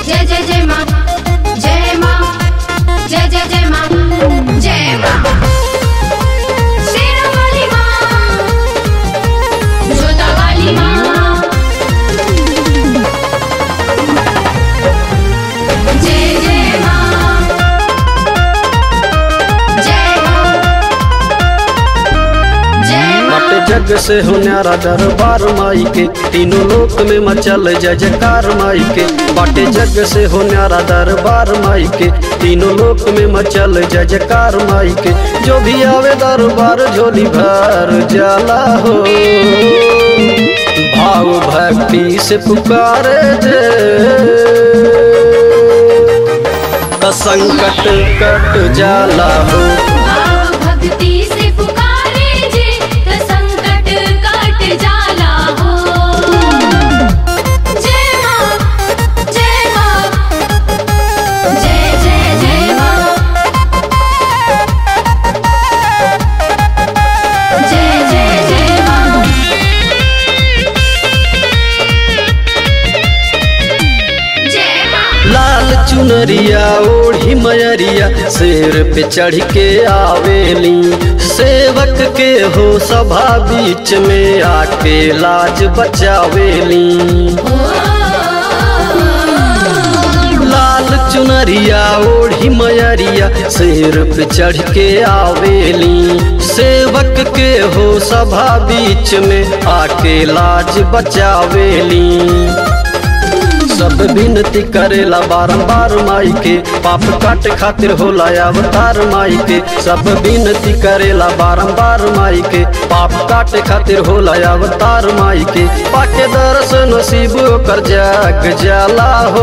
जय जय जय माँ जय माँ जय जय जय माँ जय माँ शेरा वाली माँ जोता वाली माँ जय जय माँ जय माँ जय माँ बट जग से हो न्यारा दरबार माई के तीनों लोक में मचल जय जयकार माई के बाटे जग से हो न्यारा दरबार माई के तीनों लोक में मचल जय जयकार माई के जो भी आवे दरबार झोली भर जाला हो भाव भक्ति से पुकारे जे त संकट कट जाला हो भाव भक्ति से पुकारे जे त संकट कट जाला हो जय माँ जय माँ जय जय जय माँ जय जय जय माँ जय माँ लाल चुनरिया ओढ़ी मयरिया शेर पे चढ़ के आवेली सेवक के हो सभा बीच में आके लाज बचावेली लाल चुनरिया ओढ़ी मयरिया शेर पे चढ़ के आवेली सेवक के हो सभा बीच में आके लाज बचावेली सब विनती करेला बारंबार माई के पाप काट खातिर होला अवतार माई के सब विनती करेला बारंबार माई के पाप काट खातिर होला अवतार माई के पाके दर्शन नसीब कर जाग जाला हो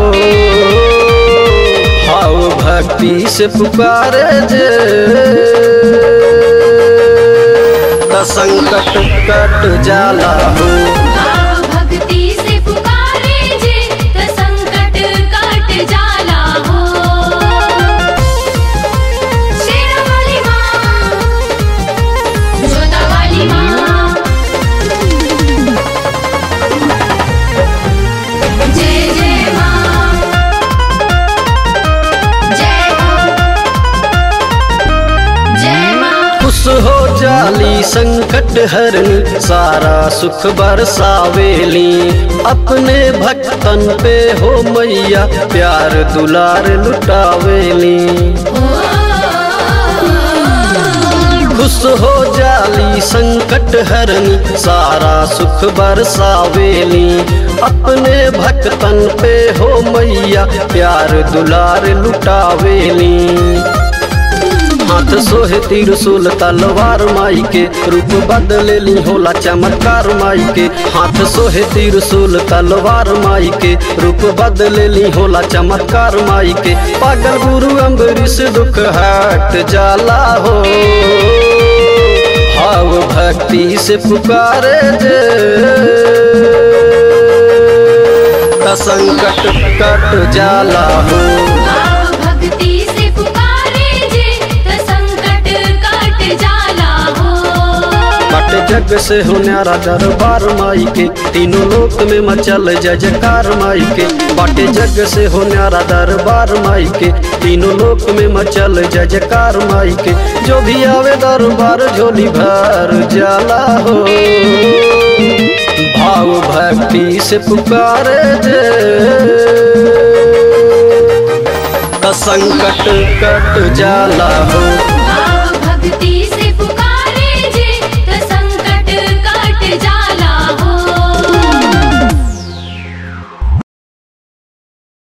हाउ भक्ति से पुकारे जे त संकट कट जाला हो भाव भक्ति से पुकारे जे त संकट कट जाला हो शेरा वाली माँ जोता वाली माँ जय जय माँ जय माँ जय माँ खुश हो जाली संकट हरनी सारा सुख बरसावेली अपने भक्तन पे हो मैया प्यार दुलार लुटावेली खुश हो जाली संकट हरनी सारा सुख बरसावेली अपने भक्तन पे हो मैया प्यार दुलार लुटावेली हाथ सोहे त्रिशूल तलवार माई के रूप बदलेली होला चमत्कार माई के हाथ सोहे त्रिशूल तलवार माई के रूप बदलेली होला चमत्कार माई के पागल गुरु अम्बरीश दुख हट जाला हो भाव भक्ति से पुकारे जे त संकट कट जाला हो भाव भक्ति से पुकारे जे त संकट कट जाला हो बट जग से हो न्यारा दरबार माई के तीनों लोक में मचल जय जयकार माई के बाटे जग से हो न्यारा दरबार माई के तीनों लोक में मचल जय जयकार माई के जो भी आवे दरबार झोली भर जाला हो भाव भक्ति से पुकारे जे त संकट कट जाला हो